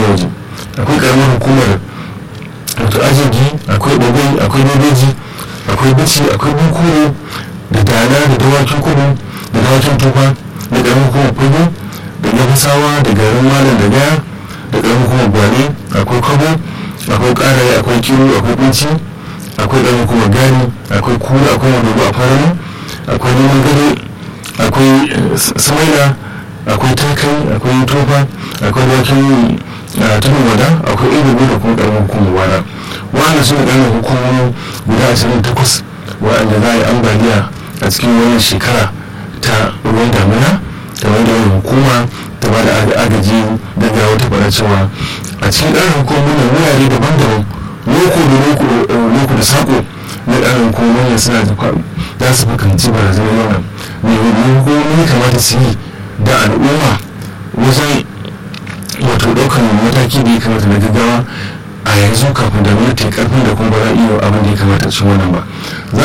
waje akwai karamar hukumar wato ajigi akwai bagwai akwai bebeji akwai bici akwai bukuru da dana da dawakin kudu da dawakin tufa da karamar hukumar kudu da gafasawa da garin malam da gaya da karamar hukumar gwale akwai kabo akwai karaye akwai kiro akwai kunci akwai karamar hukumar gani akwai kura akwai madogo a farano akwai neman gado akwai samaila akwai takai akwai tofa akwai dawakin tudun wada akwai ilibu da kuma karamar hukumar wada wa'anda suna ƙaramar hukumomi guda ashirin takwas wa'anda za a yi ambaliya a cikin wannan shekara ta ruwan damina da wanda wani hukuma ta ba da agaji daga wata fara cewa a cikin ƙaramar hukumomi na wurare daban-daban loko da loko da sako na ƙaramar hukumomi suna za su fuskanci barazanar yawan mai hukumomi kamata su yi da al'umma wajen wato ɗaukar mataki da ya kamata na gaggawa a yanzu kafin da ta karfin da kuma ba za a iya abin da ya kamata cikin wannan ba